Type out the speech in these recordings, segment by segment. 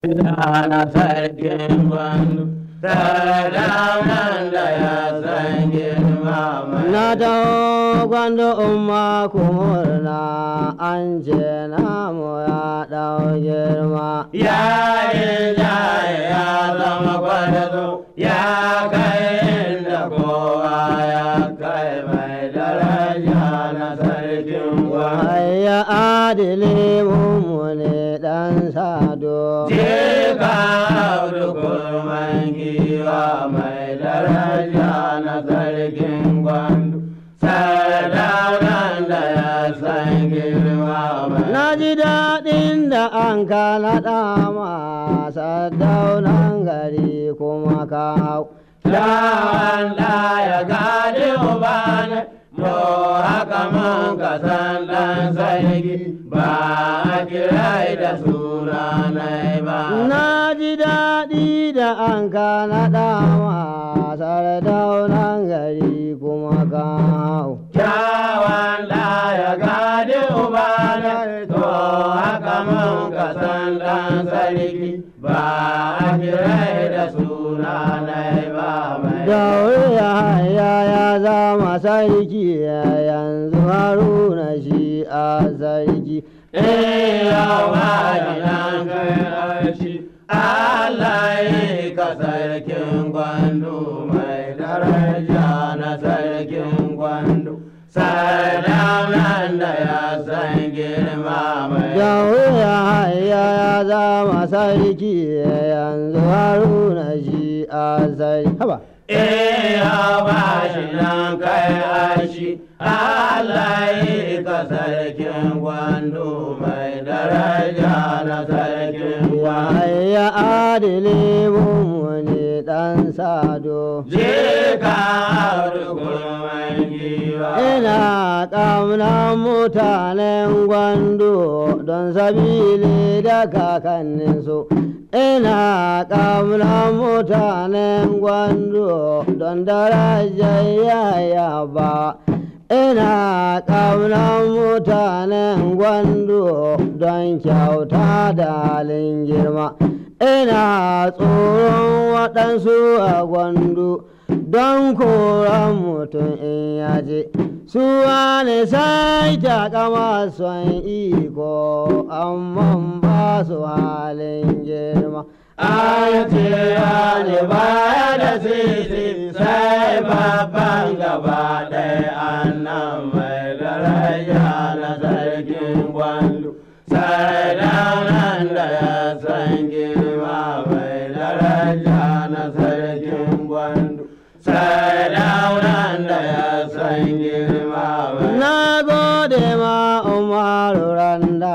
na sarkin gwandu sadaunan da ya san girma mai Na taho gwando umma kumurna an ce namu ya ɗau girma. ya yi jaye ya zama kwadazo ya kai inda kowa ya kai mai daraja na sarkin gwandu Hayya adili mummune ɗan sado. Jika audu kurman giwa mai daraja na sarkin gwandu, sadaunan da ya san girma mai Na ji daɗin da an ka naɗa masa daunan gari kuma ka hau. Lawan ya gadi ubane, to haka mun ka san ɗan sarki ba a kirai da sunanai ba. Na ji daɗi da an ka naɗa masa daunan gari kuma ka hau. Kyawan ya gadi ubane, to haka mun ka san ɗan sarki ba a kirai da sunanai ba mai. Daure ya haya ya zama sarki yanzu haruna shi a sarki. Eh, yawa gidan kai arshi, Allah yi ka sarkin gwandu mai daraja na sarkin gwandu. Sadaunan da ya san girma mai. Daure ya haya ya zama sarki yanzu haruna shi a sarki. Haba. Eh, yawa gidan kai arshi, Allah yi ka sarkin gwandu mai daraja na sarkin gwandu. Ya adili mummuni ɗan sado. Je ka kurman giwa. Ina ƙaunar mutanen gwando don sabili da kakanninsu. Ina ƙaunar mutanen gwando don darajar yaya ba. Ina ƙaunar mutanen gwando don kyauta da halin girma. Ina tsoron waɗansu a gwando. don koran mutum in yaje su wani sai takama son iko amma ba su halin girma An ce ne baya da sisi sai babban gaba ɗaya annan mai daraja na sarkin gwandu. Sardaunan da ya san girma mai daraja na sarkin gwandu. Sardaunan da ya san girma mai na gode ma umaru randa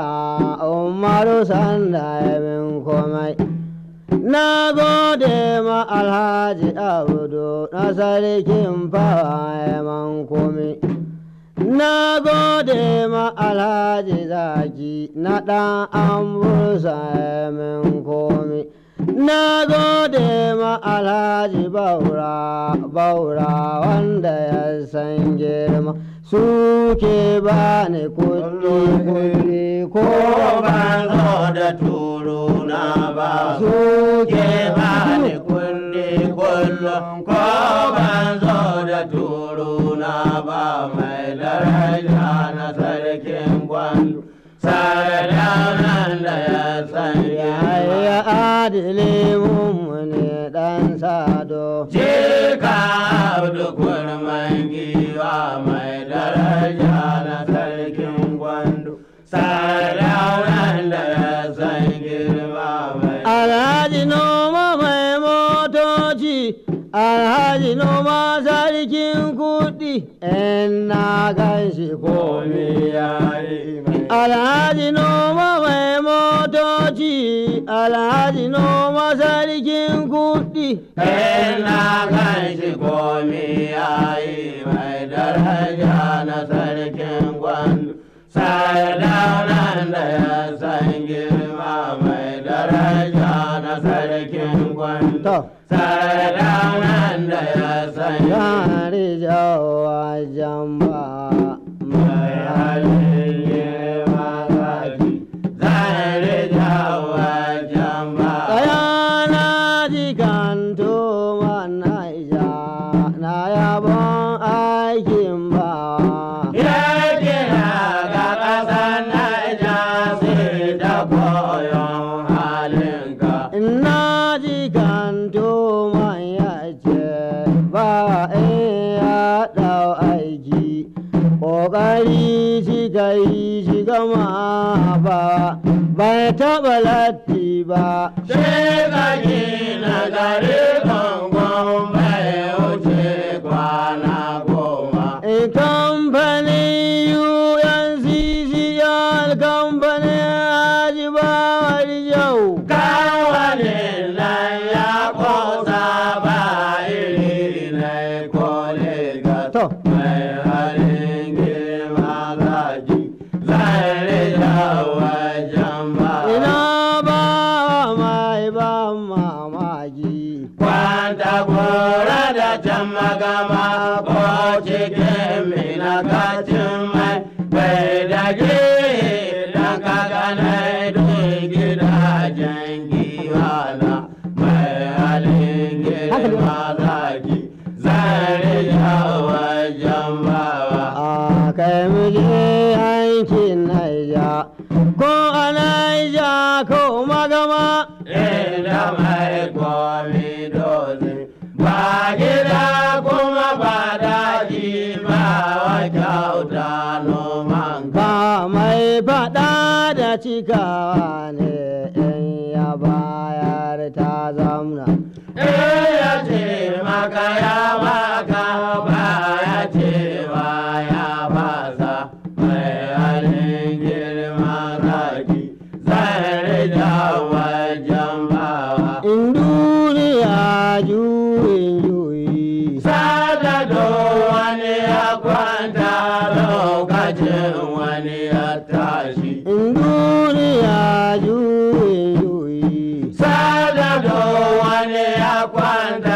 umaru sanda ya min komai na gode ma alhaji abudu na sarkin fawa ya man komai na gode ma alhaji zaki na ɗan amursa ya min komai na gode ma alhaji baura baura wanda ya san girma suke ba ni kuɗi kuɗi ko ko ban zo da turu na ba suke ke ba ni kundi kullum ko ban zo da turu na ba mai daraja na sarkin gwandu sadaunan da ya san ya girma adili mummune ɗan sado je ka abdu kurman giwa mai daraja na sarkin gwandu sadaunan da ya san girma mai Alhaji noma mai motoci, Alhaji noma sarkin kuɗi, in na gan shi komi ya yi mai. Alhaji noma mai motoci, Alhaji noma sarkin kuɗi. Ina kan shi komi yayi mai daraja na sarkin gwandu. Sardaunan da ya san girma mai daraja na sarkin gwandu. To. Sardaunan da ya san Yari jawa jamba mai halin girma zaki. Zan rija wajen ba Tsaya na ji kanto mana ija na yabon aikin bawa. Yake na ga ƙasar Naija sai da koyon halinka. Na ji kanto man ya ce ba in ya ɗau aiki. Ƙoƙari shi ka yi shi gama ba bai taɓa latti ba. Shekaki na gari gongon bai wuce kwana goma. A kamfanin UNCCR kamfanin Ajibawar yau. Kawanin nan ya kosa ba iri na kolega. To. Mai halin girma zaki zai rija wajen ba. Ina ba mai ban mamaki. Kwanta gora da can magama ko cikin mina kacin mai bai dage dan kakanai don gidajen giwana mai halin girma zaki zare ya wajen bawa. A kai mu je yankin Naija. Ko a Naija ko magama. Inda mai komi dozin ba gida kuma ba daji ba wa kyauta noman ka. Ba mai faɗa da cikawa ne in ya bayar ta zamna. Eh ya ce maka ya maka ba ya ce ba ya basa mai halin girma zaki zai rija wajen bawa. In duniya juyin juyi. Sada do wani ya kwanta lokacin wani ya tashi. In duniya juyin juyi. Sada do wani ya kwanta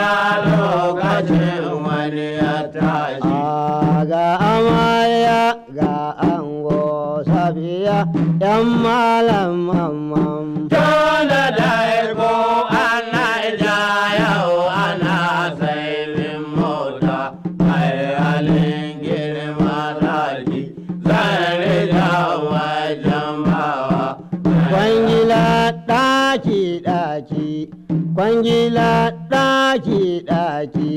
lokacin wani ya tashi. A ga amarya ga ango safiya yan malam mamman. Tona da ko ana ja yau ana saibin mota mai halin girma zaki zai rija wajen bawa. Kwangila ɗaki ɗaki, kwangila ɗaki ɗaki,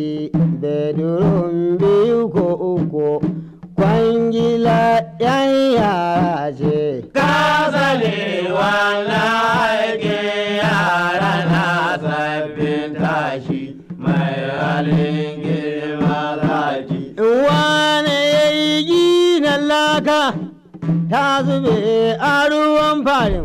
bedroom biyu ko uku, kwangila yan yara ce. Kasale wannan aikin yara na sabbin tashi mai halin girma zaki. Wane ya yi ginin laka ta zube a ruwan farin,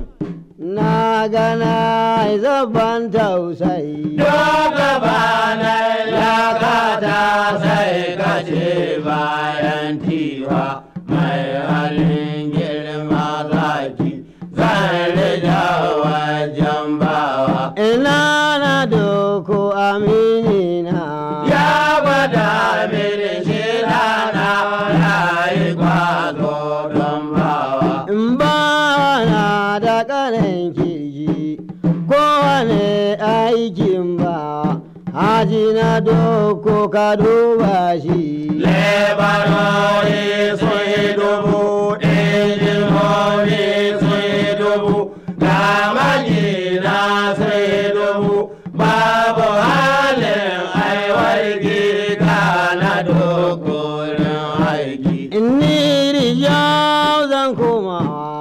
na gana zaban tausayi. Doka bana lakata sai kace bayan tiwa mai halin girma zaki zan rija wajen bawa. Ina na doko aminina. Ya gwada mini shi rana ya yi kwazo don bawa. In ba na da ƙanan kirji, kowane aikin ba, haji na doko ka duba shi. Lebarori sun yi dubu, injinoni sun yi dubu, ga magina sun yi dubu, babu halin aiwarki na dokorin aiki. Inni rijau zan koma,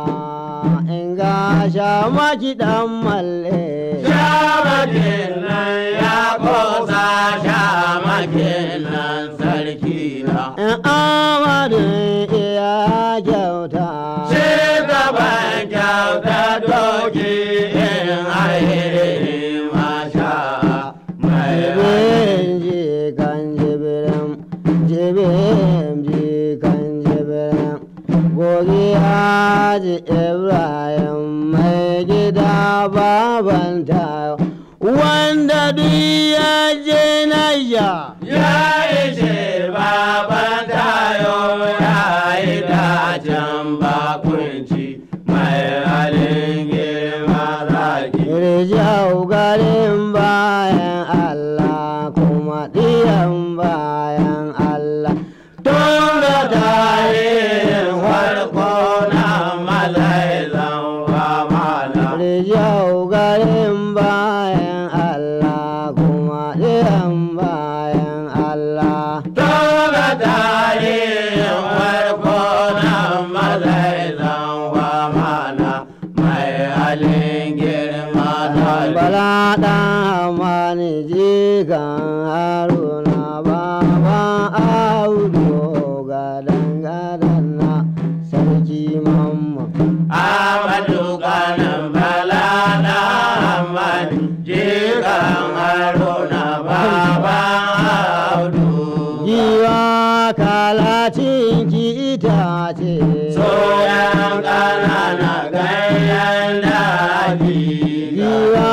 in ga shamaki ɗan malle. Shamakin nan ya kosa shamakin nan sarki na. In amadin iya kyauta. Shugaban kyauta doki in alheri masha mai Jibin jikan jibirin, jibin jikan jibirin, gogi haji Ibrahim mai gida baban tayo, wanda duk ya je Naija. Ya ishe baban tayo ya yi dacen bakunci mai halin girma zaki. Rijau ga garin bayan Allah kuma ɗiyan bayan Allah tun da tarihin farko na malaizan famala Rijau garin bayan Allah kuma ɗiyan bayan Allah tun da tarihin farko na malaizan famala mai halin girma da Bala ɗan mani jikan haruna baba audu gadan gadan na sarki mamma. Amadu kanan bala na amani jikan haruna baba audu Giwa kalacin ki itace. soyan kanana ganyen daji Giwa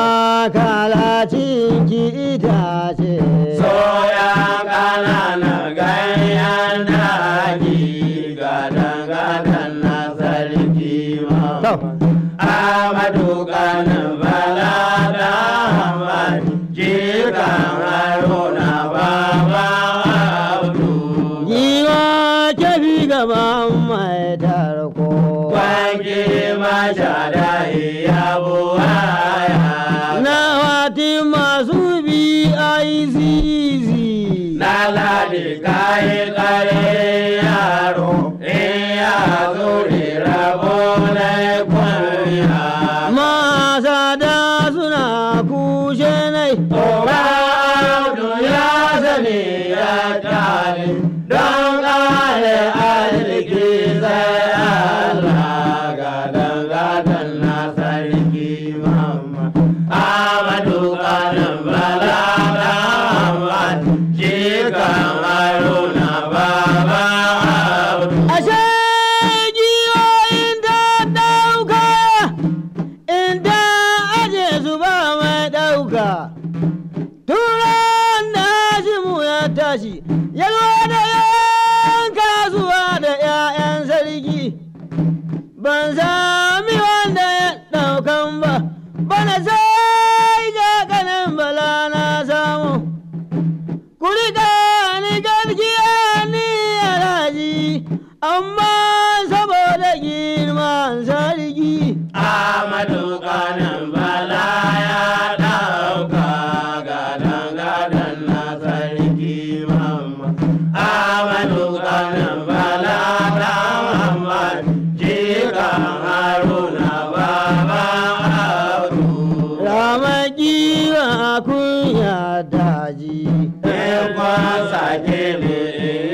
kalacin ki itace. soyan kanana ganyen daji gadan gadan na sarki To. mama Amadu kanan bala da amani jikan haruna baba audu Giwa kefi gaban mai tarko. Kwanke masha da iya buwaya Na wati masu bi ICC. Na ladi kayi kare yaro in ya zuri rabo na kwanya Masa da suna kushe nai. Oba audu ya sani ya tare don kare arziki sai Allah gadan gadan na sarki mama Amadu kanan bala da Ahmad jikan Haruna baba audu Ashe giyoyin da ɗauka, inda aje su ba mai ɗauka. Turan da Hashimu ya tashi, yalwa da yan kasuwa da ‘ya'yan sarki. Ban sami wanda ya ɗaukan ba, bana sai ga kanan bala na samu. Kurika ni gaskiya ni alhaji, amma saboda girman sarki. Amadu kanan bala ya ɗauka gadan gadan na sarki mamma. Amadu kanan bala da Muhammad jikan Haruna baba Audu. Ramaki wa kunya daji. Ekwan sake ne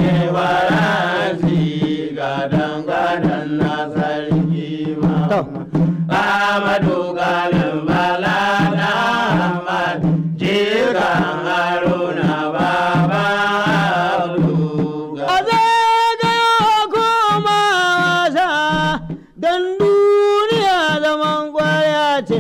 waransi gadan gadan na sarki mamma. Amadu kanan bala da Ahmad jikan Haruna baba Audu. A zagayo koma wasa don duniya zaman kwaya ce.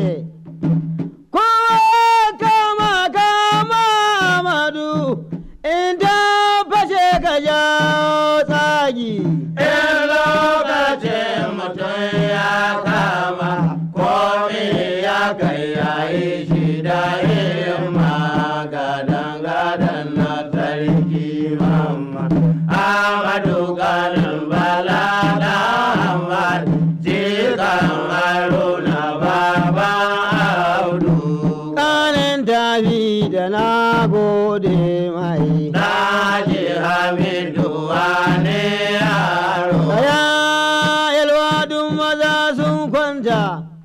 Kowa kama kama Amadu in ta fashe ka jawo tsagi. In lokacin mutum ya kama komi ya kai yayi shi da himma gadan gadan na sarki mamma Amadu ganin bala da Ahmad jikan Haruna baba Audu Ƙanin tafi da na gode mai. Daji Hamidu wane yaro Kaya yalwadun maza sun kwanta,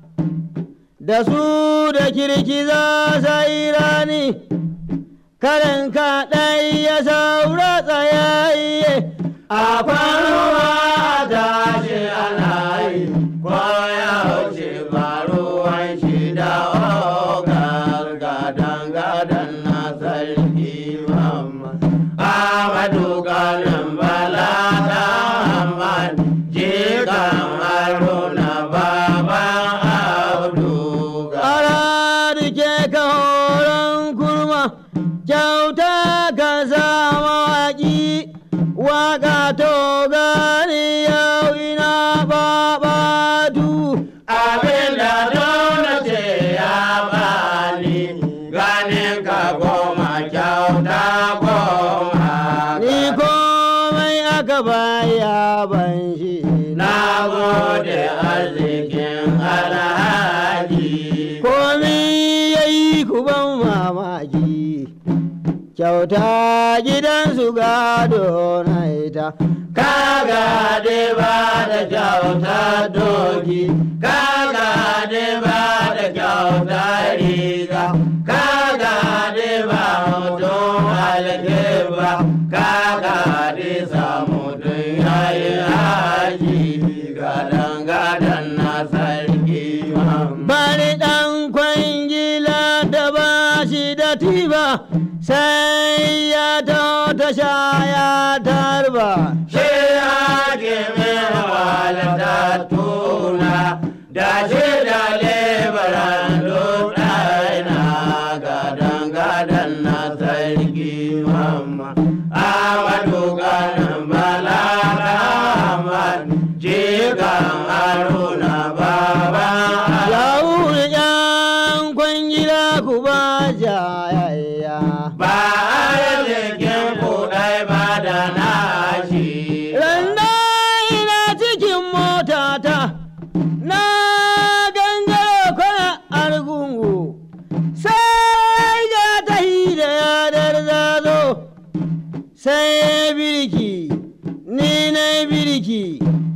da su da kirkiza sai rani, karin kaɗai ya saura tsayayye. a kwanuwa tashi ana yi kwaya wuce faruwan shi da ogar gadan gadan na sarki mamma amadu ganin bala da Ahmad jikan haruna baba audu Ara rike ka horon kurma, kyauta ka sa mawaƙi, waƙa to gani yau ina babatu. abin da dole ce ya bani ku ban mamaki kyauta gidansu gado na ita kaga de ba da kyauta doki kaga de ba da kyauta riga kaga de ba mutum alkeba kaga de samu tun yayi haji gadan gadan na sarki mamma bari ɗan kwangila da ba shi da tiba sai ya ta tasha ya tarba Shi ake min walata tuna da shi da lebaran ɗaina gadan gadan na sarki mamma. Amadu ganin bala Ahmad jikan haruna baba. Yawuri ‘yan kwangila ku ba jayayya. Ba arzikin kuɗai ba da nashi. Randa ina cikin motata, na gangaro kwana argungu, sai ga tahi da yadar zazo, sai birki, ni na birki.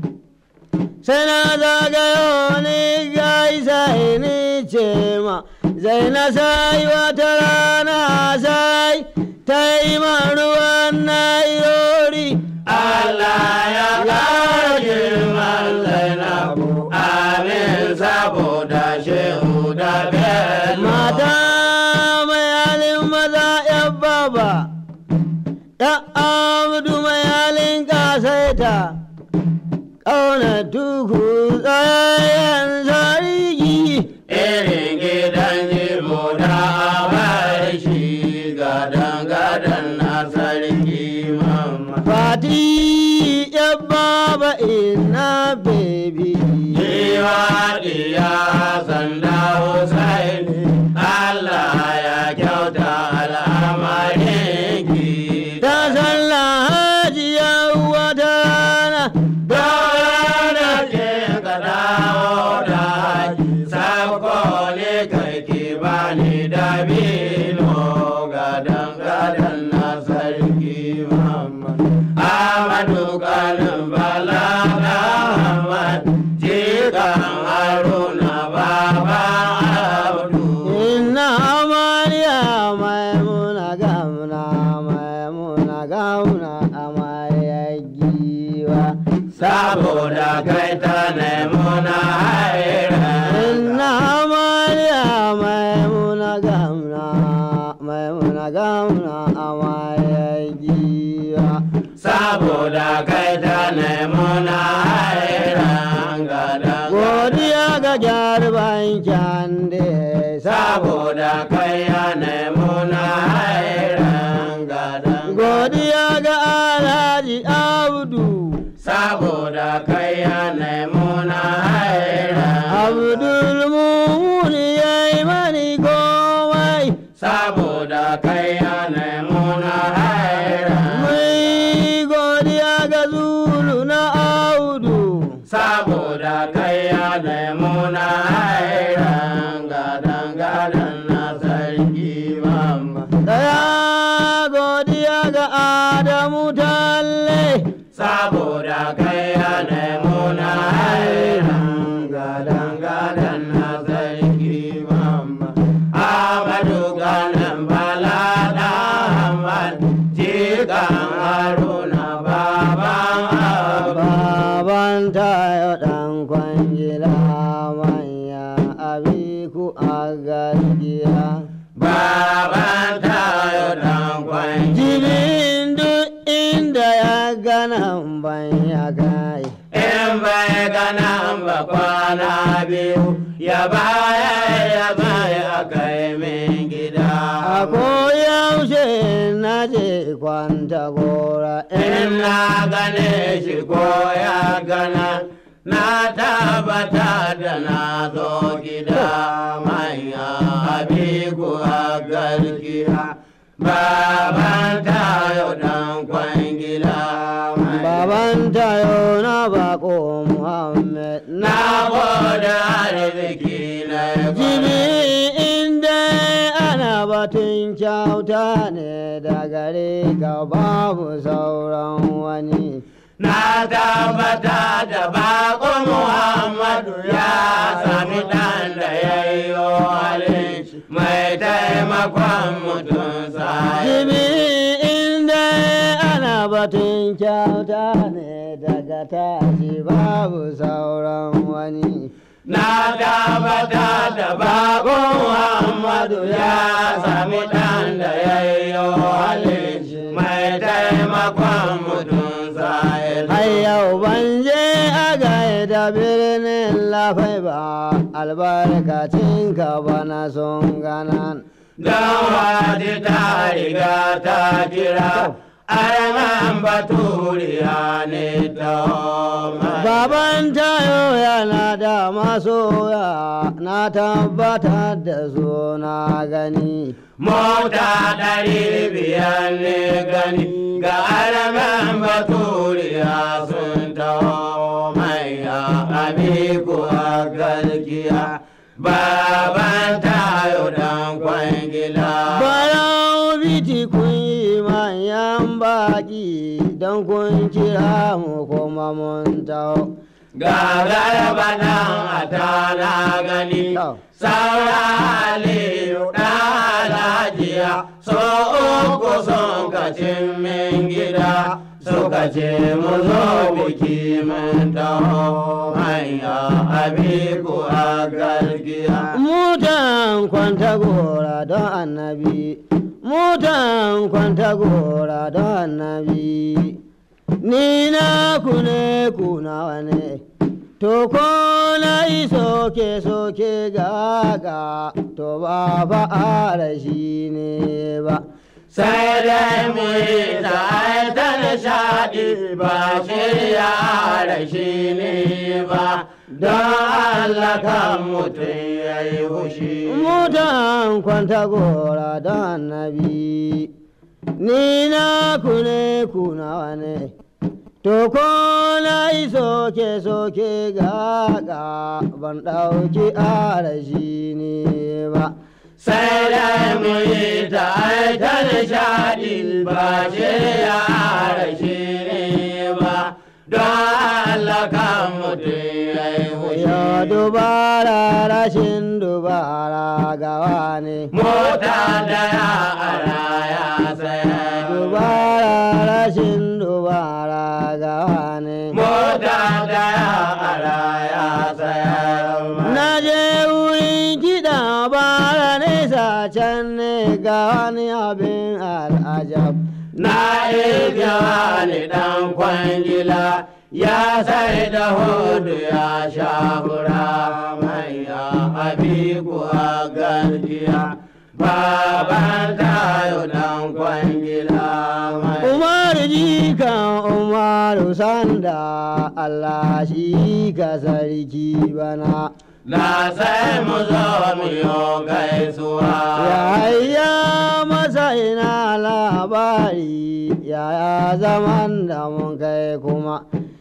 sai na zagayo ni gaisa ni ce ma zai na sai wata rana sai ta yi man ruwan na irori Allah ya ƙara girman Zainabu, amin saboda shehu da bello. mata mai halin maza yan baba ya amdu mai halin kasaita ƙauna tuku tsayen sarki Irin gidan jibo da abar shi gadan-gadan na sarki mamma. Fati ya baba ina baby. Jiwa diya sanda Hussein, Allah ya kyauta al'amarinki. Ta sallah hajiya wata rana. Dole ce ka dawo da haji, sako ne kai ki bani dabino gadan gadan na sarki mamma. Amadu kanin bala Ahmad, jikan Haruna baba Abdu. Inna amarya maimuna gamna maimuna gamna amarya giwa. Saboda kai ta nemo na haira. Inna amarya maimuna gamna maimuna gamna amarya giwa. saboda kai ta nemo na hairan gada Godiya ga jarban kyande saboda kai ya nemo na hairan gada Godiya ga Alhaji Abdu saboda kai ya nemo na hairan Abdul Mumun yayi mani komai saboda kai ya nemo na hairan Mai godiya ga Zulu na Audu saboda kai ya nemo na hairan gadan gadan na sarki mamma Daya godiya ga Adamu Talle saboda kai ya nemo na hairan gadan gadan na sarki mamma Amadu ganin bala Ahmad jikan Haruna baban Abu Baban tayo ɗan kwangila manya abiku a gaskiya. baban tayo dan kwanji Jibin duk inda ya gana ban ya kai. in bai gana ba kwana biyu ya baya ya baya kai min gida A koyaushe na je kwanta gora in na gane shi ko ya gana na tabbata da na zo gida manya abiku a garkiya baban tayo dan kwangila mai Baban tayo na bako Muhammad na na gode arziki na Jibi inda batun kyauta ne da gare ka babu sauran wani Na tabbata da bako Muhammadu ya sami ɗan da ya yi halin shi mai taimakon mutum sai. Jibi inda ana batun kyauta ne daga tashi babu sauran wani Na tabbata da bako Muhammadu ya sami ɗan da ya yi halin shi mai taimakon mutum sai. har yau ban je a gaida birnin lafai ba albarkacin ka bana sun ganan Don wadi ta riga ta kira, arman baturiya ne ta mai. Baban tayo yana da masoya na tabbatar da su na gani. Mota ɗari biyar ne gani ga arman baturiya sun taho manya amiku a gaskiya. Baban tayo dan kwangila. Barau biti kun yi manyan baki don kun kira mu kuma mun taho. Gagar banan a tana gani, To. saura aliyu ɗalajiya, so uku sun kacin min gida, suka ce mu zo biki mun taho hanya abiku a gargiya. Mutan kwanta gora don annabi, mutan kwanta gora don annabi. Ni na ku ne ku nawa ne, to ko na yi soke soke ga ga to ba ba a shi ne ba. Sai dai mu yi ta nishaɗi ba shirya da shi ne ba, don Allah kan mutum ya yi hushi. Mutan kwanta gora don annabi, ni na ku ne ku nawa ne. To ko na yi soke soke ga ga ban ɗauki arashi ne ba. Sai dai mu yi ta ta nishaɗi ba shirya da shi ne ba, don Allah kan mutum ya yi hushi. Ya dubara rashin dubara gawa ne. Mota da ya ara ya saya. Dubara rashin dubara gawa ne. Mota da ya ara ya saya. Na je wurin kiɗa bara nesa can ne ga wani abin al'ajab. Na iya wani ɗan kwangila ya sai da hudu ya sha hura manya abiku a gaskiya. Baban tayo ɗan kwangila mai. Umaru jikan Umaru sanda Allah shi ka sarki bana. Na sai mu zo mu yo gaisuwa. Yaya masa ina labari yaya zaman da mun kai kuma.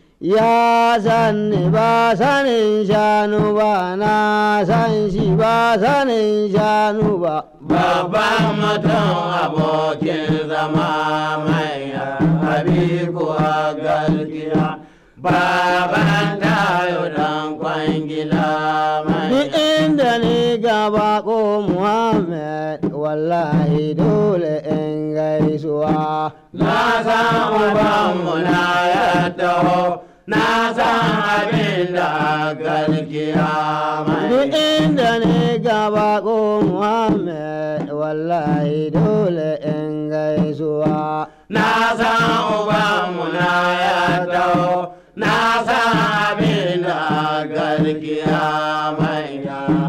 Ya sanni ba sanin shanu ba na san shi ba sanin shanu ba. Babban mutum abokin zama mai abiku a gaskiya. Baban tayo dan kwangila mai. Duk inda ni gaba ko Muhammad wallahi dole in gaisuwa. Na san ubanmu na ya taho, na san abin da gaskiya Duk mai. inda ni gaba ko Muhammad wallahi dole in gaisuwa. Na san ubanmu na ya taho, na san abin da gaskiya mai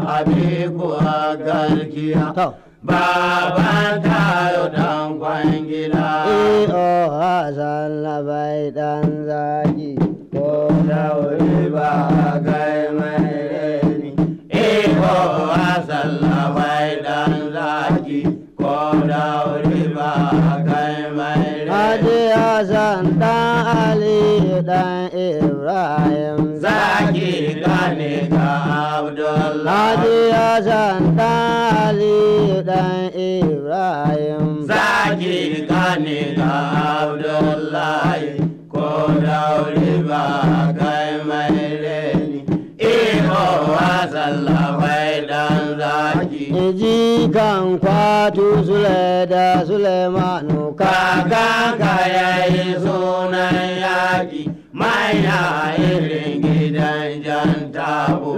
abiku a gaskiya. To, Baban tayo dan kwangila. eh oh Hassan labai dan zaki ko Da wuri ba kai mai reni. Iko asalla mai dan zaki. Ko da wuri ba kai mai Haji reni. Hassan dan Ali dan Ibrahim Zaki gane ka Abdullahi. Hadi Hassan ɗan Aliyu ɗan Ibrahim. Zaki gane ka Abdullahi ko daure ba kai mai reni. Iko wasallafai dan zaki. Iji kan kwatu Sule da Sulemanu Kakanka ya yi sunan yaƙi manya irin gidan jan tabo.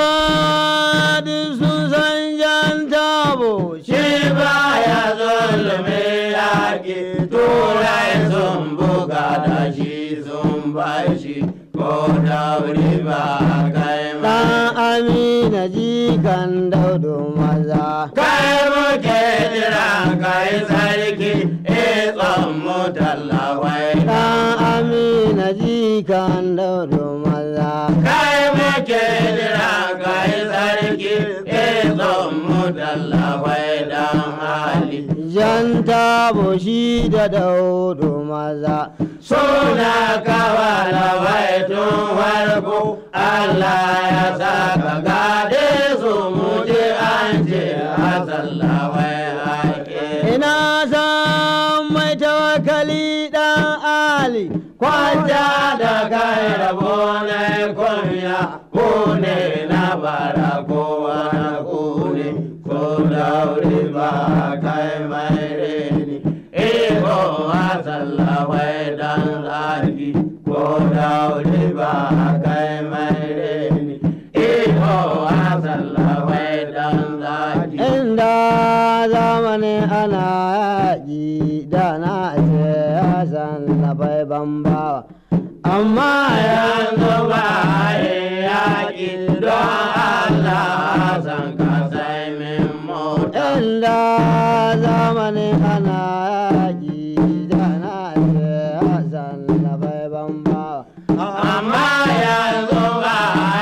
Nubadi sun san jan tabo Shi baya zulmi yaƙi turai sun buga da shi sun bashi ko dauri ba kai ɗan ma. Amina jikan daudu maza. Kai muke jira kai sarki ikon mu tallawai. Ɗan Amina jikan daudu maza. Kai muke jira kai sarki ikon mu tallawai dan hali. Jan tabo shi da daudu maza. Suna kawala tun farko Allah ya saka gade su muje an ce a sallawai ake. Ina san mai tawakali ɗan Ali. Kwanta da kai rabo na kunya ko ne na bara ko wani ko ne ko daure ba kai mai reni. Iko a sallawai dan zaki ko daure ba kai mai reni. Iko a sallawai dan zaki. Inda zamanin ana yaƙi da na ce Hassan na bai bambawa. Amma yanzu ba yaƙi don Allah san ka sai min mota. inda zamanin ana yaƙi da na ce Hassan na bai bambawa. Amma yanzu ba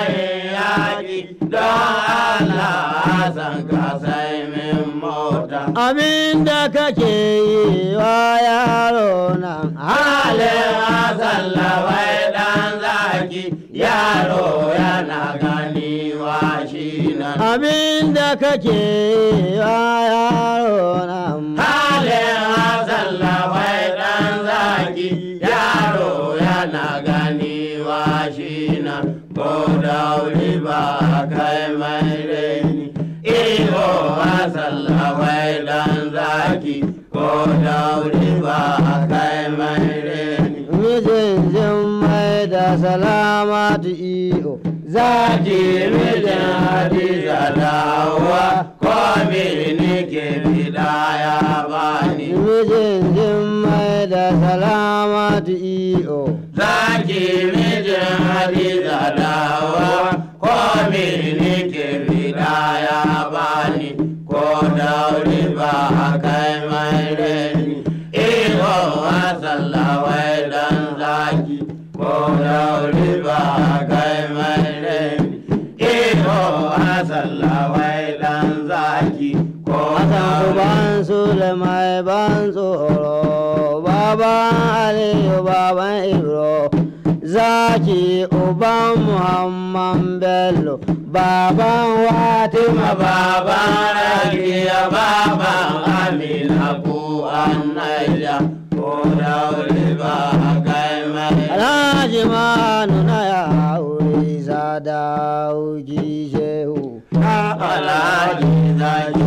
yaƙi don Allah san ka sai min mota. Abin da kake yi wa yaro nan Halin asallawai ɗan zaki yaro yana gani wa shi nan. Abin da kake yi wa yaro nan Halin asallawai ɗan zaki yaro yana gani wa shi nan. Ko dauri ba kai mai reni. Iho asallawai ɗan zaki ko dauri ba kai mai reni. mijin jin mai da salamatu iyo Zaki mijin Hadiza dawowa ko ne ke fida ya bani. mijin jin mai da salamatu iyo Zaki mijin Hadiza dawowa ko ne ke fida ya bani. Ko dauri ba kai mai reni. Iko asallawai dan zaki. Ko dauri ba kai mai reni. Iko asallawai dan zaki. Ko Hassan dauri uban Sule mai ban tsoro baban Aliyu baban Ibro zaki uban Muhammad Bello baban Watima Fatima baban Rakiya baban Amina ko Annaja ko daure ba kai mai Alhaji Manu na ya aure Sadauki Shehu Alhaji zaki